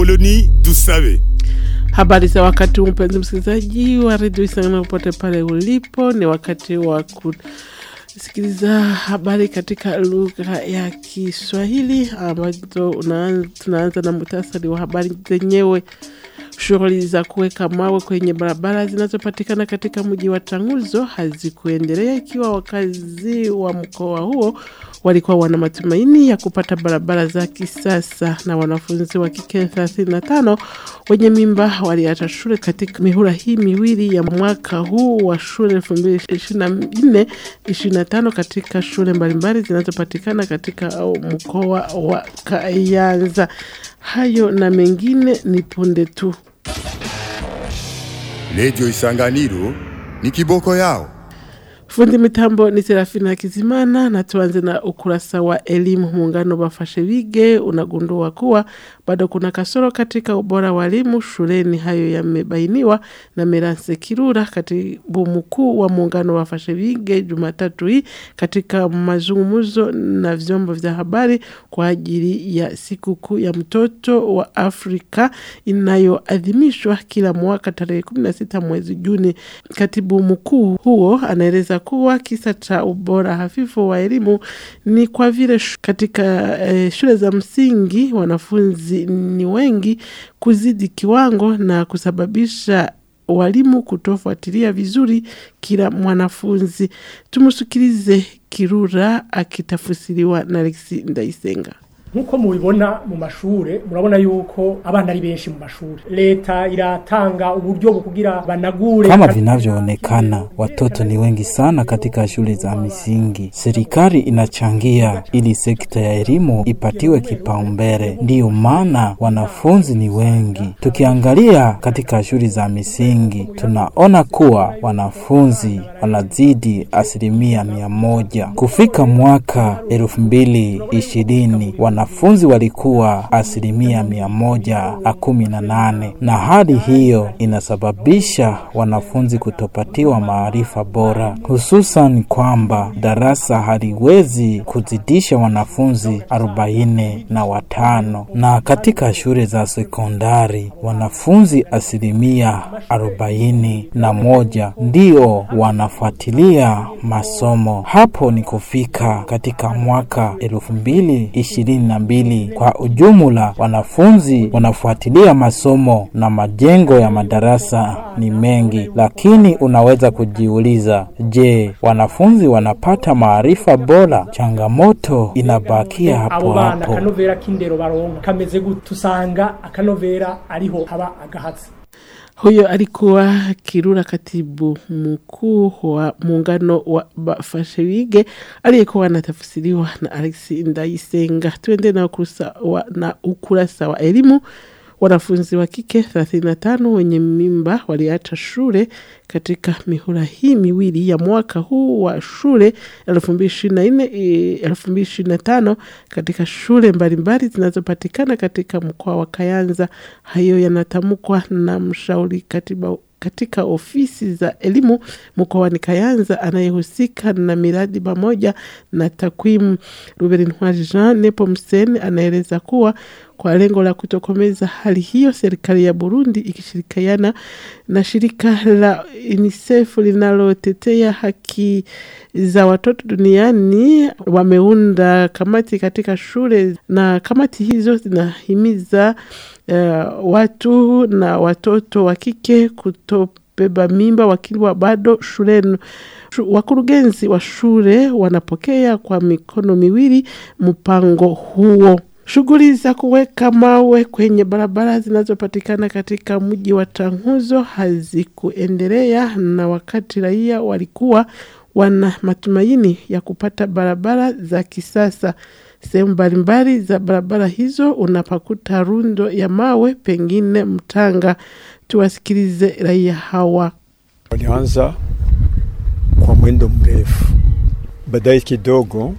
Apoloni Dusabe. Habari za wakati huu, mpenzi msikilizaji wa redio Isangana, popote pale ulipo, ni wakati wa kusikiliza habari katika lugha ya Kiswahili ambazo tunaanza na muhtasari wa habari zenyewe. Shughuli za kuweka mawe kwenye barabara zinazopatikana katika mji wa Changuzo hazikuendelea ikiwa wakazi wa mkoa huo walikuwa wana matumaini ya kupata barabara za kisasa. Na wanafunzi wa kike 35 wenye mimba waliacha shule katika mihula hii miwili ya mwaka huu wa shule 2024 25 katika shule mbalimbali zinazopatikana katika mkoa wa Kayanza. Hayo na mengine ni punde tu. Redio Isanganiro ni kiboko yao. Fundi mitambo ni Serafina Kizimana na tuanze na ukurasa wa elimu. Muungano bafashe bige unagundua kuwa bado kuna kasoro katika ubora wa elimu shuleni. Hayo yamebainiwa na Meranse Kirura, katibu mkuu wa muungano bafashe bige, Jumatatu hii katika mazungumzo na vyombo vya habari kwa ajili ya sikukuu ya mtoto wa Afrika inayoadhimishwa kila mwaka tarehe 16 mwezi Juni. Katibu mkuu huo anaeleza kuwa kisa cha ubora hafifu wa elimu ni kwa vile katika eh, shule za msingi wanafunzi ni wengi kuzidi kiwango na kusababisha walimu kutofuatilia vizuri kila mwanafunzi. Tumusikilize Kirura akitafsiriwa na Alexi Ndaisenga. nkuko mubibona mu mashure murabona yuko abana ari benshi mu mashure leta iratanga uburyo bukugira banagure Kama vinavyoonekana, watoto ni wengi sana katika shule za misingi. Serikali inachangia ili sekta ya elimu ipatiwe kipaumbele, ndiyo maana wanafunzi ni wengi. Tukiangalia katika shule za misingi, tunaona kuwa wanafunzi wanazidi asilimia mia moja. Kufika mwaka elfu mbili ishirini wanafunzi walikuwa asilimia mia moja na kumi na nane na hali hiyo inasababisha wanafunzi kutopatiwa maarifa bora, hususan kwamba darasa haliwezi kuzidisha wanafunzi arobaini na watano na katika shule za sekondari wanafunzi asilimia arobaini na moja ndio wanafuatilia masomo. Hapo ni kufika katika mwaka elfu mbili ishirini na mbili. Kwa ujumla, wanafunzi wanafuatilia masomo na majengo ya madarasa ni mengi, lakini unaweza kujiuliza, je, wanafunzi wanapata maarifa bora? Changamoto inabakia hapo abo bana hapo. akanovera k'indero baronka kameze gute tusanga akanovera ariho haba agahatsi Huyo alikuwa Kirura, katibu mkuu wa muungano wa Bafashewige aliyekuwa anatafsiriwa na Alex Ndaisenga. Tuende na ukurasa wa, na ukurasa wa elimu. Wanafunzi wa kike 35 wenye mimba waliacha shule katika mihula hii miwili ya mwaka huu wa shule 2024 eh, 2025 katika shule mbalimbali zinazopatikana katika mkoa wa Kayanza. Hayo yanatamkwa na mshauri katiba katika ofisi za elimu mkoani Kayanza anayehusika na miradi pamoja na takwimu. Ruben Ntwari Jean Nepomsen anaeleza kuwa kwa lengo la kutokomeza hali hiyo, serikali ya Burundi ikishirikiana na shirika la UNICEF linalotetea haki za watoto duniani wameunda kamati katika shule, na kamati hizo zinahimiza uh, watu na watoto wa kike kutobeba mimba wakiwa bado shuleni. Shu- Wakurugenzi wa shule wanapokea kwa mikono miwili mpango huo. Shughuli za kuweka mawe kwenye barabara zinazopatikana katika mji wa Changuzo hazikuendelea, na wakati raia walikuwa wana matumaini ya kupata barabara za kisasa. Sehemu mbalimbali za barabara hizo unapakuta rundo ya mawe, pengine mtanga. Tuwasikilize raia hawa. Walianza kwa mwendo mrefu, baadaye kidogo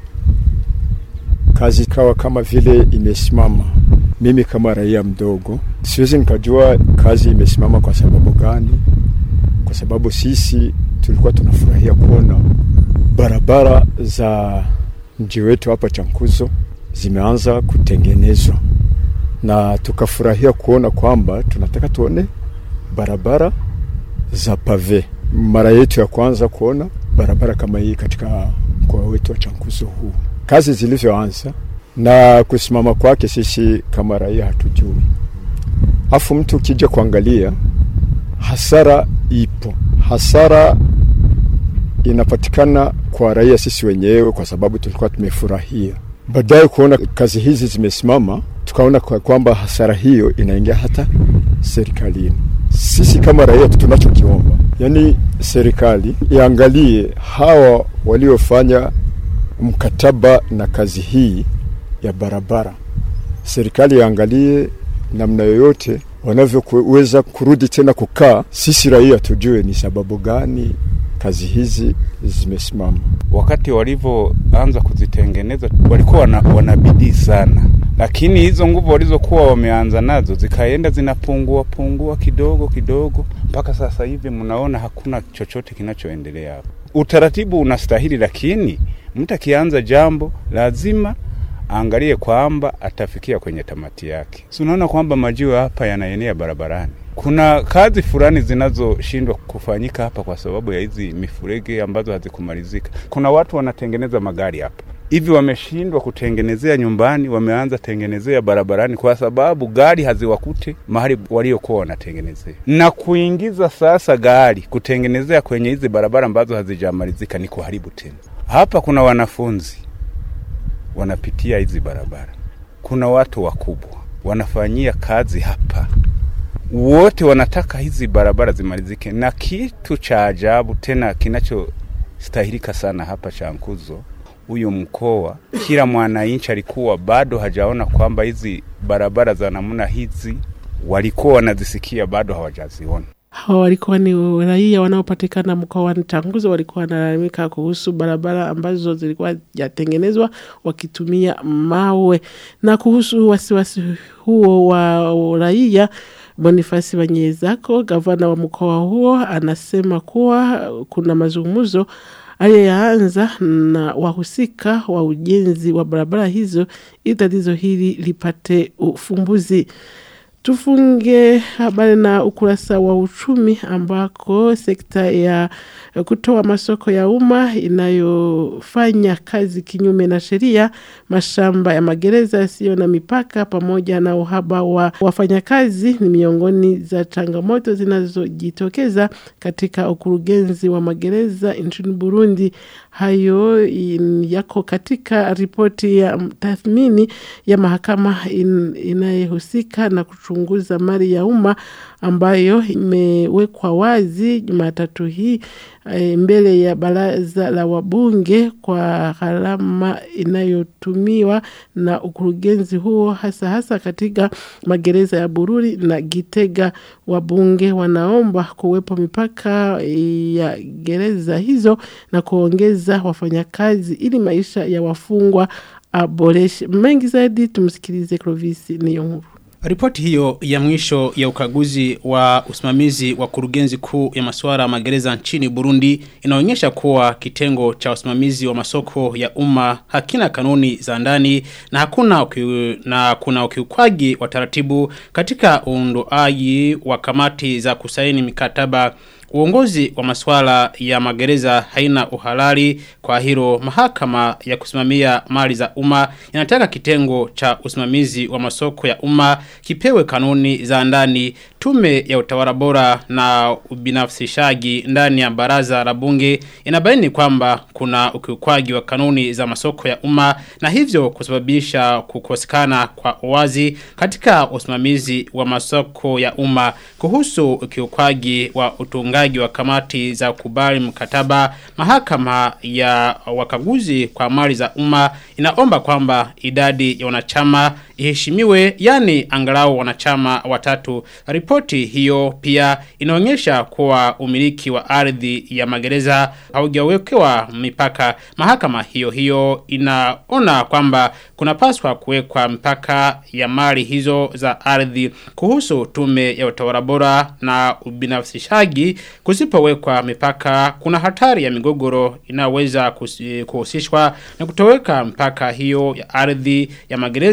kazi ikawa kama vile imesimama. Mimi kama raia mdogo siwezi nikajua kazi imesimama kwa sababu gani, kwa sababu sisi tulikuwa tunafurahia kuona barabara za mji wetu hapa Chankuzo zimeanza kutengenezwa na tukafurahia kuona kwamba tunataka tuone barabara za pave. Mara yetu ya kwanza kuona barabara kama hii katika mkoa wetu wa Chankuzo huu. Kazi zilivyoanza na kusimama kwake, sisi kama raia hatujui. Afu mtu ukija kuangalia, hasara ipo, hasara inapatikana kwa raia sisi wenyewe, kwa sababu tulikuwa tumefurahia. Baadaye kuona kazi hizi zimesimama, tukaona kwa kwamba hasara hiyo inaingia hata serikalini. Sisi kama raia tunachokiomba, yani serikali iangalie hawa waliofanya mkataba na kazi hii ya barabara, serikali iangalie namna yoyote wanavyoweza kurudi tena kukaa, sisi raia tujue ni sababu gani kazi hizi zimesimama. wakati walivyoanza kuzitengeneza walikuwa wana, wana bidii sana, lakini hizo nguvu walizokuwa wameanza nazo zikaenda zinapungua pungua kidogo kidogo, mpaka sasa hivi mnaona hakuna chochote kinachoendelea hapo. Utaratibu unastahili, lakini mtu akianza jambo lazima aangalie kwamba atafikia kwenye tamati yake. Si unaona kwamba majiwe hapa yanaenea barabarani. Kuna kazi fulani zinazoshindwa kufanyika hapa kwa sababu ya hizi mifurege ambazo hazikumalizika. Kuna watu wanatengeneza magari hapa hivi, wameshindwa kutengenezea nyumbani, wameanza tengenezea barabarani kwa sababu gari haziwakute mahali waliokuwa wanatengenezea, na kuingiza sasa gari kutengenezea kwenye hizi barabara ambazo hazijamalizika ni kuharibu tena. Hapa kuna wanafunzi wanapitia hizi barabara, kuna watu wakubwa wanafanyia kazi hapa wote wanataka hizi barabara zimalizike, na kitu cha ajabu tena kinachostahilika sana hapa Chankuzo, huyu mkoa, kila mwananchi alikuwa bado hajaona kwamba hizi barabara za namna hizi walikuwa wanazisikia, bado hawajaziona. Hawa walikuwa ni raia wanaopatikana mkoani Changuzo, walikuwa wanalalamika kuhusu barabara ambazo zilikuwa jatengenezwa wakitumia mawe. Na kuhusu wasiwasi huo wa raia, Bonifasi Banyezako, gavana wa mkoa huo, anasema kuwa kuna mazungumzo aliyoyaanza na wahusika wa ujenzi wa barabara hizo ili tatizo hili lipate ufumbuzi. Tufunge habari na ukurasa wa uchumi ambako sekta ya kutoa masoko ya umma inayofanya kazi kinyume na sheria, mashamba ya magereza yasiyo na mipaka, pamoja na uhaba wa wafanyakazi ni miongoni za changamoto zinazojitokeza katika ukurugenzi wa magereza nchini Burundi. Hayo in, yako katika ripoti ya tathmini ya mahakama in, inayohusika na kuchunguza mali ya umma ambayo imewekwa wazi Jumatatu hii e, mbele ya baraza la wabunge kwa gharama inayotumiwa na ukurugenzi huo hasa hasa katika magereza ya Bururi na Gitega. Wabunge wanaomba kuwepo mipaka ya gereza hizo na kuongeza wafanyakazi ili maisha ya wafungwa aboreshe. Mengi zaidi tumsikilize Clovis Niyonkuru. Ripoti hiyo ya mwisho ya ukaguzi wa usimamizi wa kurugenzi kuu ya masuala ya magereza nchini Burundi inaonyesha kuwa kitengo cha usimamizi wa masoko ya umma hakina kanuni za ndani na hakuna ukiu, na kuna ukiukwaji wa taratibu katika uundoaji wa kamati za kusaini mikataba Uongozi wa masuala ya magereza haina uhalali kwa hilo mahakama ya kusimamia mali za umma inataka kitengo cha usimamizi wa masoko ya umma kipewe kanuni za ndani tume ya utawala bora na ubinafsishaji ndani ya baraza la bunge inabaini kwamba kuna ukiukwaji wa kanuni za masoko ya umma na hivyo kusababisha kukosekana kwa uwazi katika usimamizi wa masoko ya umma kuhusu ukiukwaji wa utungaji wa kamati za kubali mkataba mahakama ya wakaguzi kwa mali za umma inaomba kwamba idadi ya wanachama iheshimiwe yani angalau wanachama watatu ripoti hiyo pia inaonyesha kuwa umiliki wa ardhi ya magereza haujawekewa mipaka mahakama hiyo hiyo inaona kwamba kunapaswa kuwekwa mipaka ya mali hizo za ardhi kuhusu tume ya utawala bora na ubinafsishaji kusipowekwa mipaka kuna hatari ya migogoro inaweza kuhusishwa na kutoweka mpaka hiyo ya ardhi ya magereza na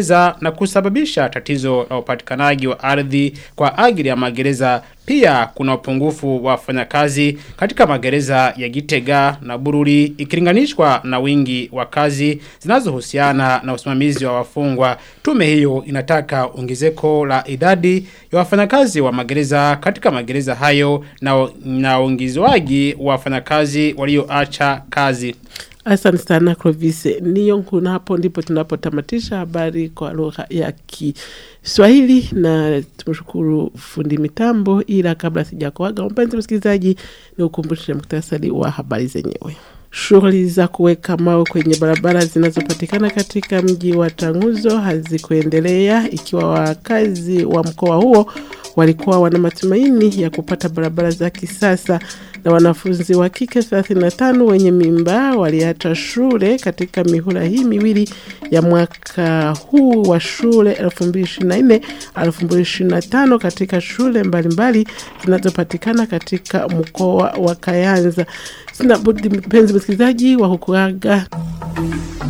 na kusababisha tatizo la upatikanaji wa ardhi kwa ajili ya magereza. Pia kuna upungufu wa wafanyakazi katika magereza ya Gitega na Bururi ikilinganishwa na wingi wa kazi zinazohusiana na usimamizi wa wafungwa. Tume hiyo inataka ongezeko la idadi ya wafanyakazi wa magereza katika magereza hayo na, na ongezwaji wa wafanyakazi walioacha kazi. Asante sana Clovis. Niyo nkuna hapo ndipo tunapotamatisha habari kwa lugha ya Kiswahili na tumshukuru fundi mitambo, ila kabla sijakuaga mpenzi msikilizaji, ni ukumbushe muktasari wa habari zenyewe. Shughuli za kuweka mawe kwenye barabara zinazopatikana katika mji wa Tanguzo hazikuendelea ikiwa wakazi wa mkoa huo walikuwa wana matumaini ya kupata barabara za kisasa na wanafunzi wa kike 35 wenye mimba waliacha shule katika mihula hii miwili ya mwaka huu wa shule 2024 2025 katika shule mbalimbali zinazopatikana katika mkoa wa Kayanza. Sina budi mpenzi msikilizaji wa hukuaga